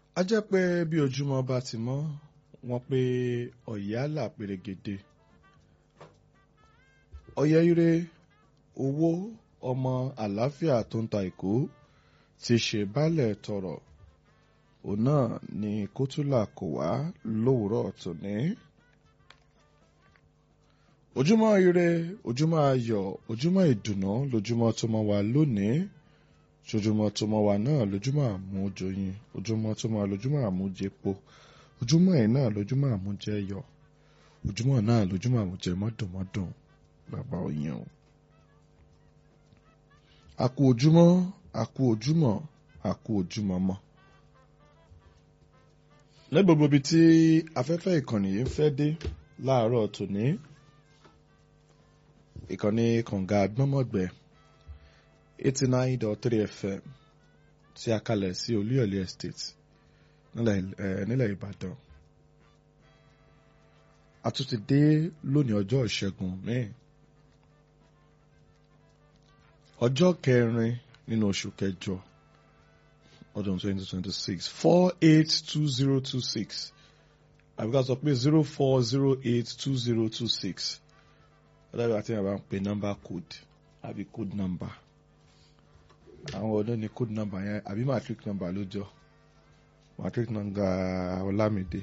a jẹ́ pé bí ojúmọ́ bá ti mọ́ wọ́n pé ọ̀yálà pèrègèdè ọ̀yẹ́ ire owó ọmọ àlàáfíà tó ń ta ìkó ti ṣe bálẹ̀ tọrọ òun náà ni kótólà kò wá lówùúrọ̀ tòní. ojúmọ́ ire ojúmọ́ ayọ̀ ojúmọ́ ìdùnnú lójúmọ́ tó mọ́ wa lónìí sojúmọ́ tó mọ́ wa náà lójúmọ́ àmújoyin ojúmọ́ tó mọ́ wa lójúmọ́ àmújẹpo ojúmọ́ ẹ̀ náà lójúmọ́ àmújẹyọ ojúmọ́ náà lójúmọ́ àmújẹ mọ́dùnmọ́dùn bàbá òyìn o. a kú ojúmọ́ a kú ojúmọ́ a kú ojúmọ́ mọ́. ní gbogbo ibi tí afẹ́fẹ́ ìkànnì yìí ń fẹ́ dé láàárọ̀ tòní ìkànnì kànga agbọ́mọ̀gbẹ́ eighty nine dot three fm tí a kalẹ̀ sí olúyọ̀lé estate nílẹ̀ ìbàdàn a tún ti dé lónìí ọjọ́ ìṣẹ́gun míì ọjọ́ kẹrin nínú oṣù kẹjọ ọdún twenty twenty six four eight two zero two six àbíká sọ pé zero four zero eight two zero two six ọlọ́run àti ìyàbá ń pe number code àbí code number àwọn ọdún ní code number yẹn àbí matric number ló jọ matric number ọlámídé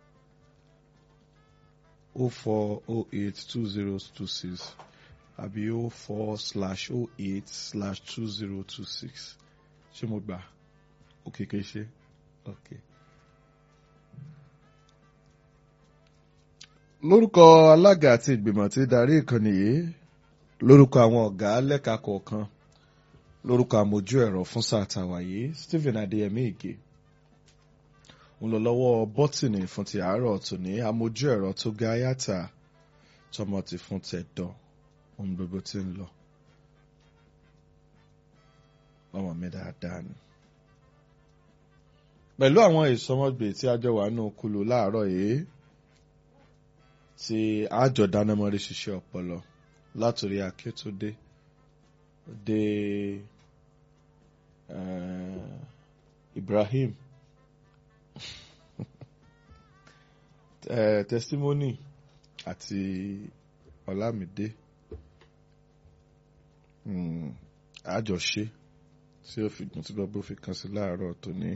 o four o eight two zero two six àbí o four slash o eight slash two zero two six ṣé mo gbà òkè kè ṣe ok. lórúkọ alága àti ìgbìmọ̀ tí darí ìkànnì yìí lórúkọ àwọn ọ̀gá lẹ́ka kọ̀ọ̀kan lórúkọ àmójú ẹ̀rọ fún sáà tàwa yìí Stephen Adéyẹmí Ìgè ń lọ lọ́wọ́ bọ́tìnì fún ti àárọ̀ tòní àmójú ẹ̀rọ tó ga yàtà tọmọ ti fún tẹ̀dọ̀ ohun gbogbo tí ń lọ ọmọ mi dáadáa ni. pẹ̀lú àwọn ìsọmọgbè tí a jọ wà nù kulu láàárọ̀ yìí tí àjọ dánámọ́rí ṣiṣẹ́ ọpọlọ látòrí Akíntúndé dé uh, Ibrahim uh, testimony àti Ọlámídé àjọṣe tí ó fi gùn tí gbogbo fi kan sí láàárọ̀ tòní.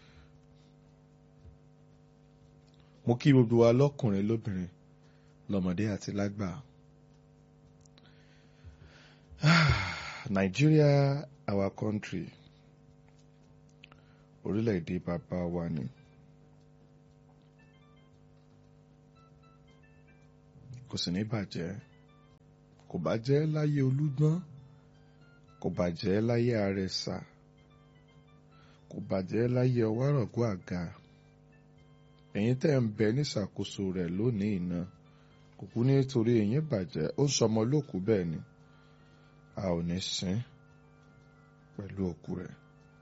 mo kí gbogbo wa lọ́kùnrin lóbìnrin lọ́mọdé àti lágbà. Nigeria our country orílẹ̀-èdè bàbá wa ni. kò sì ní bàjẹ́ kò bàjẹ́ láyé olúgbọ́n kò bàjẹ́ láyé àrẹ̀sà kò bàjẹ́ láyé ọwárọ̀gọ́ àga ẹ̀yin tẹ́ ń bẹ níṣàkóso rẹ̀ lónìí iná kò kú nítorí ẹ̀yin bàjẹ́ ó ń sọmọ lókù bẹ́ẹ̀ ni a ò ní sin pẹ̀lú òkú rẹ̀.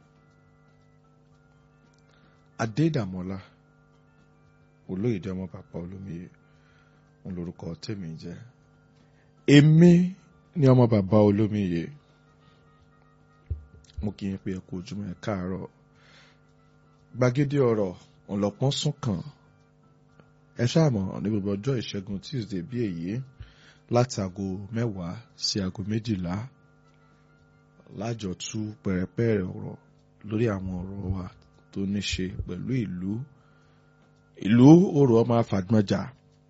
Adédàmọ́lá olóyèdè ọmọ bàbá olómiyè ń lorúkọ tèmi jẹ́ èmi ni ọmọ bàbá olómiyè mo kì í pe ẹ kú ojúmọ́ ẹ káàárọ̀ gbàgede ọ̀rọ̀ ọlọ́pọ́n sún kàn ẹ ṣáàmọ̀ ní gbogbo ọjọ́ ìṣẹ́gun Tuesday bí èyí láti aago mẹ́wàá sí aago méjìlá lájọ tú pẹ̀rẹ̀pẹ̀rẹ̀ ọ̀rọ̀ lórí àwọn ọ̀rọ̀ wa tó ní ṣe pẹ̀lú ìlú ìlú òrò ọmọ afàgbọ́njà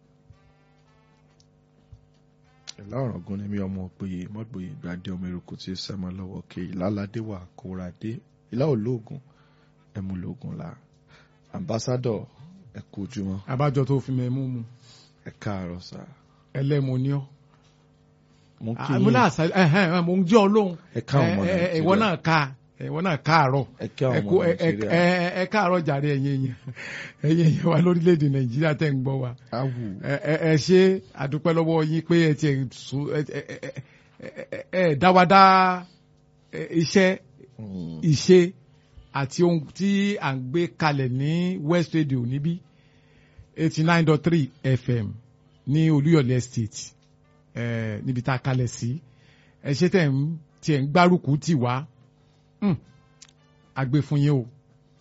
ìlà ọ̀rọ̀gún ni mi ọmọ òpèyè mọ́gbòye ìgbàdé ọmọ eruku tí sẹ́mọ lọ́wọ́ ke ìlàládé wà kóradé ìlà olóògùn ẹmúlògùn la ambassadọ̀ ẹ kú ojúmọ́. abájọ tó fi mẹ́mú mu ẹ káàárọ̀ sá. ẹlẹ́mu ni ọ́. mo kí mo yín náà sá ẹhẹn mo ń jẹ́ ọlọ́run ẹ ká ọmọ nàìjíríà ìwọ náà ká ìwọ náà káàárọ̀ ẹ ká ọmọ kú- ẹ- ẹ- nàìjíríà ẹ- ẹ káàárọ̀ jàre ẹ̀yin èèyàn ẹ̀yin èèyàn wa lórílẹ̀‐èdè nàìjíríà tẹ̀ ń gbọ́ wa awù ẹ ẹ- ẹ ṣe àdúpẹ́ lọ́wọ́ yín pé ẹ tiẹ̀ so ẹ ẹ ẹ- ẹ- ẹ- ẹ dáwadá ẹ, iṣẹ́ Mm, ìṣe àti ohun tí à ń gbé kalẹ̀ ní West Radio níbí eighty nine dot three FM ní Olúyọ̀lé Estate eh, níbi tá a kalẹ̀ sí ẹ ṣe tẹ̀ ń tiẹ̀ ń gbárùkù tì wá Hmm. a gbé fún yín o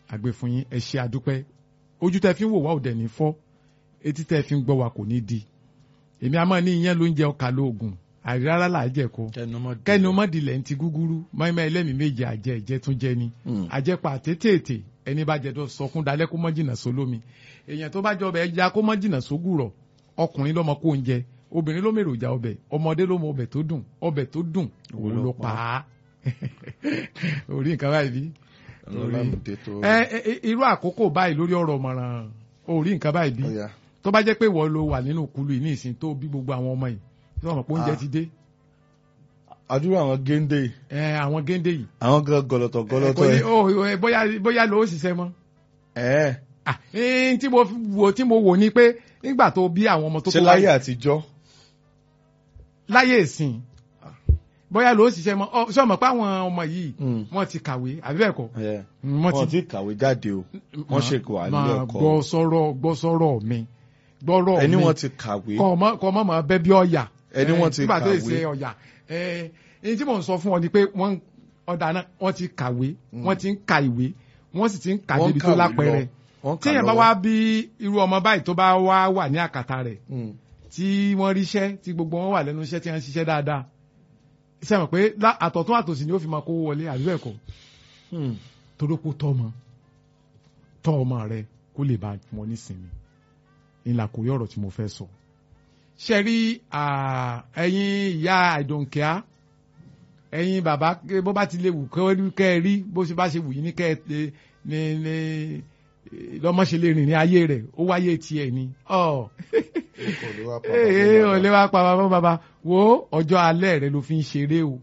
àgbẹ̀ fún yín ẹ ṣe àdúpẹ́ ojú tẹ́ fi ń wò wá òdẹ̀ ní fọ́ etí tẹ́ fi ń gbọ́ wa kò ní di èmi a máa ní iyán ló ń jẹ ọkà lóògùn àrírára là á jẹ kó kẹ́ni ọmọdìlẹ̀ ń ti gúgúrú mọ́ẹ́mọ́ ẹlẹ́mìí méje àjẹ ìjẹ́ tún jẹ ni àjẹpà tètè ẹni bá jẹ tó sọkún dalẹ́ kó mọ́ jìnnà sólómi èèyàn tó bá jẹ ọbẹ̀ ẹja kó mọ́ jìnnà sógùrọ̀ ọkùnrin lọ́mọ kó ń jẹ obìnrin ló mèròjà ọbẹ̀ ọmọdé ló mọ ọbẹ̀ tó dùn ọbẹ̀ tó dùn òun ló pa á orí nǹkan báyìí bí irú àkókò báyìí lórí ọ̀rọ̀ ọ̀mọ̀ràn orí nǹkan báyìí bí tó bá jẹ́ pé wọ́n ló wà nínú kulu yìí ní ìsìn tó bí gbogbo àwọn ọmọ yìí tí wọ́n mọ̀ pé oúnjẹ ti dé. àdúrà àwọn géńdé. ẹ àwọn géńdé yìí. àwọn gọlọtọ gọlọtọ ẹ. bóyá bóyá ló ṣiṣẹ́ mọ́. ẹ. tí mo wò tí mo wò ni pé nígbà tó bí àwọn ọmọ tó tó wáyé. ṣé láyé àtijọ́. láyé ìsìn bóyá ló ṣiṣẹ́ mọ́ ṣé ọmọ pé àwọn ọmọ yìí wọ́n ti kàwé àbí bẹ́ẹ̀ kọ́. wọ́n ti kàwé jáde o wọ́n ṣe kò wà nílé ẹ̀kọ́. gbọ́ sọ́rọ̀ gbọ́ sọ́rọ̀ mi gbọ́rọ̀ mi ẹni wọ́n ti kàwé. kọ́ ọmọ mọ̀ bẹ́ bí ọ̀yà. ẹni wọ́n ti kàwé. nígbà tó ṣe ọ̀yà ẹni tí mò ń sọ fún ọ ni pé wọ́n ọ̀dà náà wọ́n ti kàwé wọ́n ti ń ka ìwé wọ́n sì ti ń kà débi tó lápẹẹrẹ. tí èèyàn bá wá bí irú ọmọ báyìí tó bá wá wà ní àkàtà rẹ̀ tí wọ́n ríṣẹ́ tí gbogbo wọn wà lẹ́nu iṣẹ́ tí wọ́n ń ṣiṣẹ́ dáadáa ṣe mọ̀ pé àtọ̀tún àtòsí ni ó fi máa kó wọlé àbí ẹ̀kọ́ torókó tọ́ ọmọ tọ́ ọmọ rẹ kó lè bá wọn nísìnyí ńlá kò rí ọ̀rọ̀ tí mo fẹ́ sọ. ṣe rí ẹ̀yin ìyá àìdòǹkẹ́á ẹ̀yin bàbá bó bá ti lè wù kẹ́ ẹ rí bó ṣe bá ṣe wù yín ní kẹ́ ẹ ní ní lọ́mọ ṣe lè rìn ní ayé rẹ̀ ó wáyé tiẹ̀ ni. ee ò lè wá pa bàbá bàbá wo ọjọ́ alẹ́ rẹ ló fi ń ṣeré o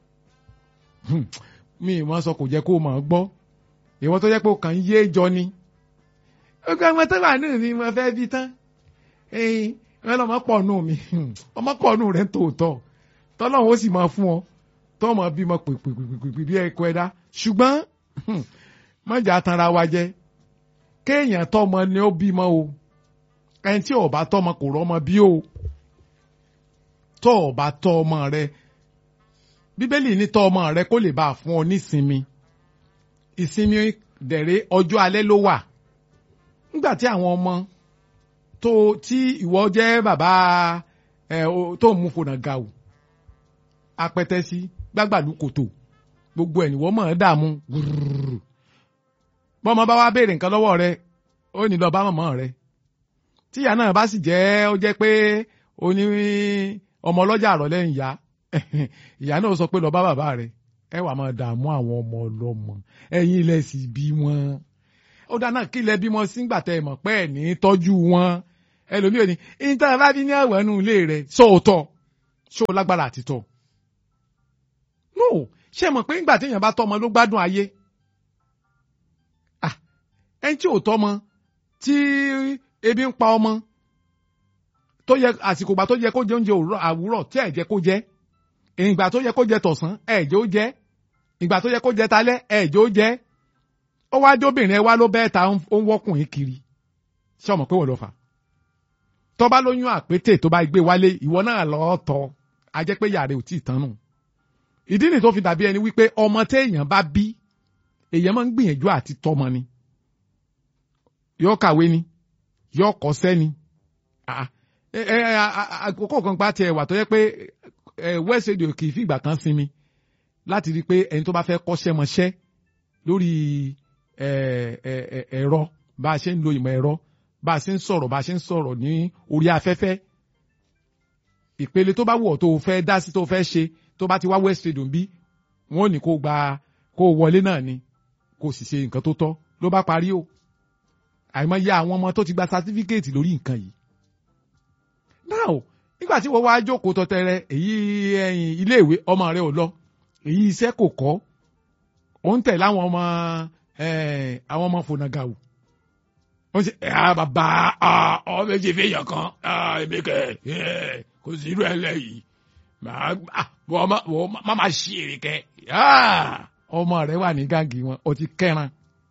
mi ìmọ̀ sọ kò jẹ́ kó o mọ̀ ọ́ gbọ́ ìwọ́n tó jẹ́ pé o kàn ń yé jọ ni gbogbo ọmọ tó wà nínú mi mo fẹ́ bí tán ẹyin wọn lọmọ pọ̀ nù mi ọmọ pọ̀ nù rẹ̀ tòótọ́ tọ́lọ́hún ó sì máa fún ọ tọ́ ọmọ bímọ pèpèpèpè bí ẹ̀kọ́ ẹ̀dá ṣùgbọ́n mọ̀jà tanra wa jẹ́ kéèyàn tọ́mọ ni ó bímọ o ẹni tí ó bá tọ́mọ kò rọ́mọ bí o tọ́ ọ bá tọ́ ọmọ rẹ bíbélì ní tọ́ ọmọ rẹ kó lè bá a fún ọ nísinmi ìsinmi dẹ̀rẹ́ ọjọ́ alẹ́ ló wà nígbà tí àwọn ọmọ tó tí ìwọ jẹ́ bàbá ẹ tó mú fònà ga o apẹtẹ sí gbàgbàlú kòtò gbogbo ẹ̀ nìwọ́ mọ̀ ẹ́ dààmú gbùrùrù bọ́mọ bá wá béèrè nǹkan lọ́wọ́ rẹ ó ní lọ bá mọ̀mọ́ rẹ tíyà náà bá sì jẹ́ ó jẹ́ pé ó ní ọmọ ọlọ́jà àrọ̀lẹ́ ìyá ìyá náà sọ pé lọ bá bàbá rẹ ẹ wà máa dààmú àwọn ọmọ ọlọ́mọ ẹ̀yin ilẹ̀ sì bí wọn ó dáná kí ilẹ̀ bímọ sígbà tẹ mọ̀ pé ẹ̀ ní tọ́jú wọn ẹlòmíì ò ní ìta bá bí ní àwọ̀ ẹnu ilé rẹ̀ sóòótọ́ ṣó lágbára àti tọ́ no ṣé mọ̀ pé ńgbà téèyàn bá tọ́mọ ló gbádùn ayé ẹni tí ò tọ́mọ tí ebi ń pa ọmọ tó yẹ àsìkò ìgbà tó yẹ kó jẹ oúnjẹ àwúrọ̀ tí ẹ̀ jẹ́ kó jẹ ìgbà tó yẹ kó jẹ tọ̀sán ẹ̀ jẹ́ ó jẹ ìgbà tó yẹ kó jẹ talẹ́ ẹ̀ jẹ́ ó jẹ ó wá jóbìnrin ẹ wá ló bẹ́ẹ̀ ta ó ń wọ́kùnrin kiri ṣé ọmọ pé wọ́n lọ fà tó bá lóyún àpétè tó bá gbé wálé ìwọ náà lọ́ọ́ tọ́ a jẹ́ pé yàrá ò tí ì tán nù ìdí nìyí tó fi dàbí ẹni wípé ọmọ téèyàn bá bí èèyàn máa ń gbìyànjú àti tọ́mọ ni yóò kàwé ni yóò kọ́ṣẹ́ ni àkókò kan gbá tiẹ̀ wà tó yẹ pé west radio kì í fi ìgbà kan sinmi láti rí i pé ẹni tó bá fẹ́ kọ́ṣẹ́ mọṣẹ́ lórí ẹ̀rọ bá a ṣe ń lo ìmọ̀ ẹ̀rọ bá a ṣe ń sọ̀rọ̀ bá a ṣe ń sọ̀rọ̀ ní orí afẹ́fẹ́ ìpele tó bá wù ọ́ tó fẹ́ dá sí tó fẹ́ ṣe tó bá ti wá west radio bí wọ́n ò ní kó gba kó wọlé náà ni kó sì ṣe nǹkan tó tọ́ ló bá parí o àìmọye àwọn ọmọ tó ti gba sátífíkẹ́ẹ̀tì lórí nǹkan yìí now nígbà tí wọ́n wá jókòó tọ́tẹ́rẹ́ èyí ẹ̀yìn iléèwé ọmọ rẹ ò lọ èyí iṣẹ́ kò kọ́ ó ń tẹ̀lé àwọn ọmọ àwọn ọmọ fònàgàwù wọ́n ṣe ẹ̀ bàbá ọ méjì fèèyàn kan ẹ̀mí kẹ̀ kò sí irú ẹ̀ lẹ́yìn má má ṣe èrè kẹ́ ọmọ rẹ wà ní gáàgì wọn ó ti kẹ́ran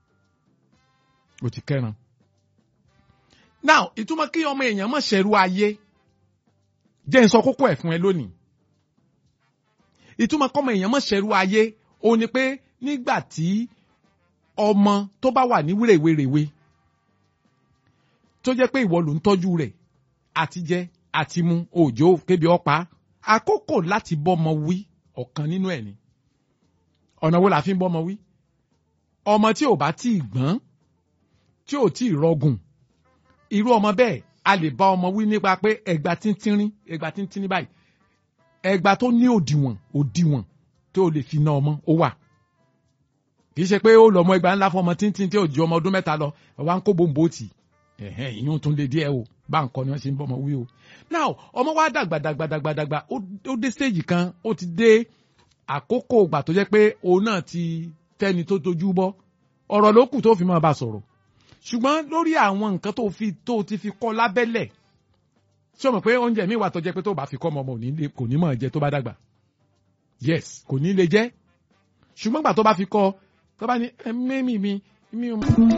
ó ti kẹ́ran now ìtumọ̀ kí ọmọ èèyàn mọ̀ ṣẹ̀rú ayé jẹ́ n sọ kókó ẹ̀ fún ẹ lónìí ìtumọ̀ kọ́mọ èèyàn mọ̀ ṣẹ̀rú ayé ó ní pé nígbà tí ọmọ tó bá wà ní wèrèwèrèwe tó jẹ́ pé ìwọ ló ń tọ́jú rẹ̀ àti jẹ àti mu òjò kébi ọ̀pá àkókò láti bọ́mọ wí ọ̀kan nínú ẹ̀ ni ọ̀nà wo la fi ń bọ́mọ wí ọmọ tí ò bá tí ì gbọ́n tí ò tí ì rọgùn irú ọmọ bẹ́ẹ̀ a lè bá ọmọ wí nípa pé ẹgbà tíntírín ẹgbà tíntírín báyìí ẹgbà tó ní òdiwọ̀n òdiwọ̀n tó lè fi ná ọmọ ó wà kì í ṣe pé ó lọ ọmọ ẹgbà ńlá fún ọmọ tíntín tí ò ju ọmọ ọdún mẹ́ta lọ wá ń kó bòǹbò tì ẹ̀hẹ́n ìyún tún lè díẹ̀ o bá ń kọ́ ni wọ́n ṣe ń bọ́mọ wí o now ọmọ wa dàgbà dàgbà dàgbà dàgbà ó dé stage kan ó ti dé àkókò ìgbà tó jẹ́ pé òun náà ti tẹ́ni tó tojú bọ́ ọ̀rọ̀ ló kù tó fi máa bá sọ̀rọ̀ ṣùgbọ́n lórí àwọn nǹkan tó fi tó ti fi kọ́ lábẹ́lẹ̀ ṣé o mọ̀ pé oúnjẹ mi wà tó jẹ́ pé tó bá fi kọ́ ọmọ ọmọ kò ní mọ̀ jẹ tó bá dàgbà yes kò ní lè jẹ́ ṣùgbọ́n gbà tó bá fi kọ́ tó bá ní ẹ mẹ́mì mi mi ò.